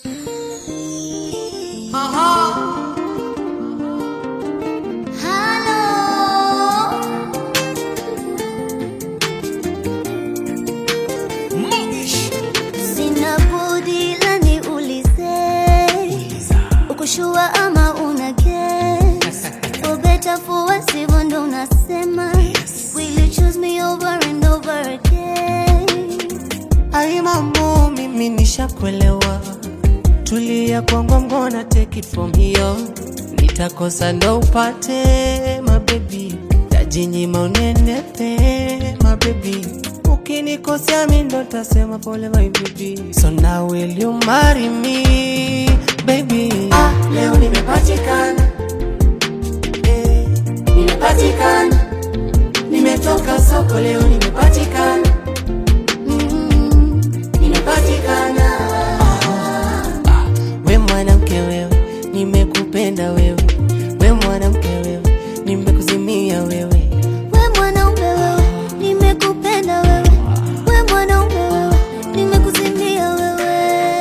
Sina budi la niulize, ukushua ama una guess? For better for worse, hivyo ndo unasema. Will you choose me over and over again? Ai mambo, mimi nishakuelewa, tulia kwangu, I'm gonna take it from here. Nitakosa ndo upate mabebi, tajinyima unenepe mabebi, ukinikosea mi ndo tasema pole my baby. So now will you marry me baby? Ah, leo nimepatikana, eh, nimepatikana, nimetoka soko leo nimepatikana Mm, nimepatikana. Ah, we mwanamke wewe, nimekupenda wewe, we mwanamke wewe, nimekuzimia wewe. we mwanaume wewe, nimekupenda wewe. We mwanaume wewe, nimekuzimia wewe.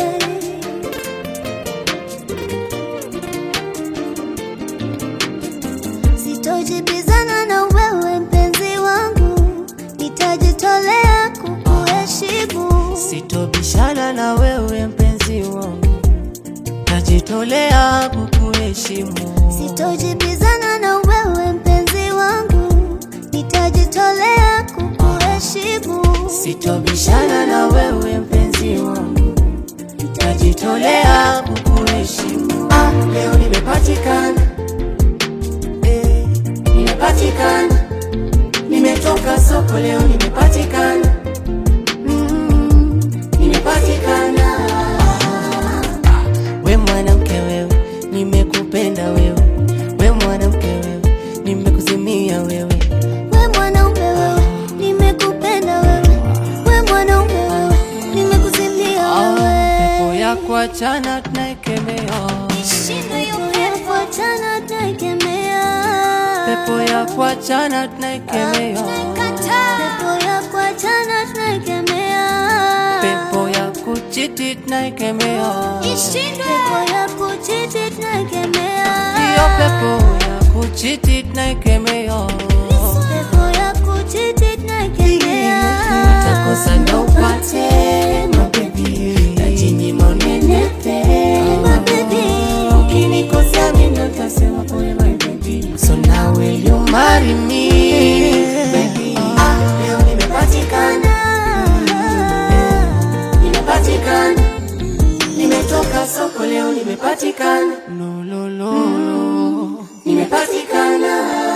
Sitojibizana na wewe mpenzi wangu, nitajitolea kukuheshimu. Sitobishana na wewe mpenzi wangu, najitolea kukuheshimu. Sitojibizana na wewe mpenzi wangu, nitajitolea kukuheshimu. Sitobishana na wewe mpenzi wangu, najitolea kukuheshimu. Ah, leo nimepatikana, eh, nimepatikana, nimetoka soko leo nimepatikana, Mm, nimepatikana. Ah, we mwanamke wewe, nimekupenda wewe, we mwanamke wewe, nimekuzimia wewe. we mwanaume wewe, nimekupenda wewe. We mwanaume wewe, nimekuzimia Ah, pepo wewe. ya kuachana tunaikemea, Shinda hiyo pepo, achana tunaikemea. pepo ya kuachana tunaikemea, Pepo ya kuachana tunaikemea. pepo ya kuchiti tunaikemea, Pepo ya kuchiti tunaikemea. hiyo pepo ya kuchiti tunaikemea. Pepo ya kuchiti tunaikemea. Utakosa ndo upate mabebi, tajinyima unenepe Mabebi. Ukinikosea mimi ndo tasema pole my baby. So now will you marry me baby? Ah, leo nimepatikana, nimepatikana, nimetoka soko leo nimepatikana, no, no, no, no. nimepatikana